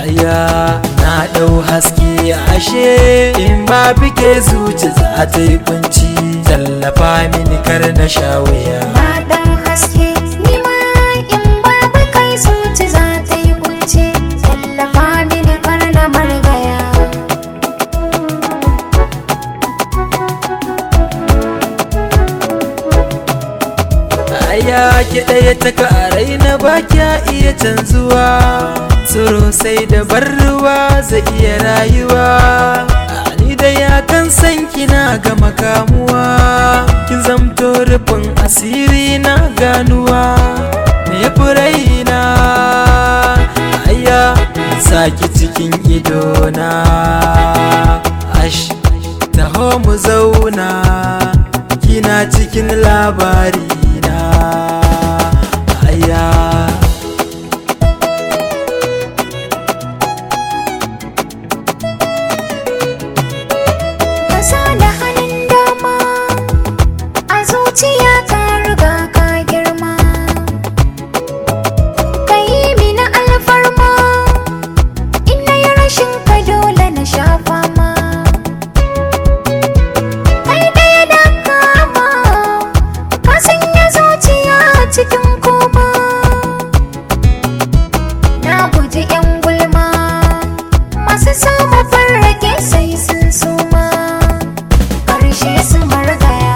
aya na ɗau haske ashe in ba fike zuci za ta yi kunci tallafa mini kar na sha wuya Na ɗan haske ni ma in babu kai zuci za ta yi kunce tallafa mini kar na margaya aya ki ɗaya ta karai na ba kya iya canzuwa tsoro sai da bar ruwa zai iya rayuwa ni da ya kan san kina ga makamuwa kin zamto rufin asiri na ganuwa me ya fi raina aya saki cikin idona ash taho mu zauna kina cikin labari na aya Ka sa da hannun dama a zuciya ka riga ka girma Ka yi mini alfarma in na yi rashin ka dole na sha fama Kai ɗaya da kama ka sanya zuciya cikin koma Na guji 'yan gulma masu samu farrake sai sun suma ƙarshe su margaya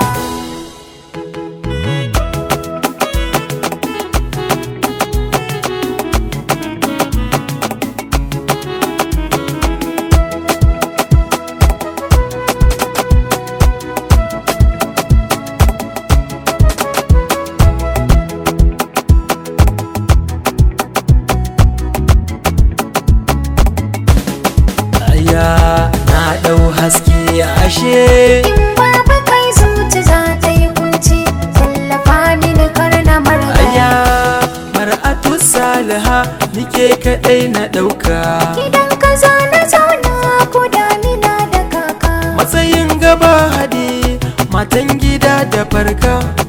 aya na ɗau haske ashe in babu kai zuci za ta yi kunci tallafa mini kar na margaya aya mar'atu saliha nike kaɗai na ɗauka gidan ka za na zauna ko damina da kaka matsayin gaba hadi matan gida da farka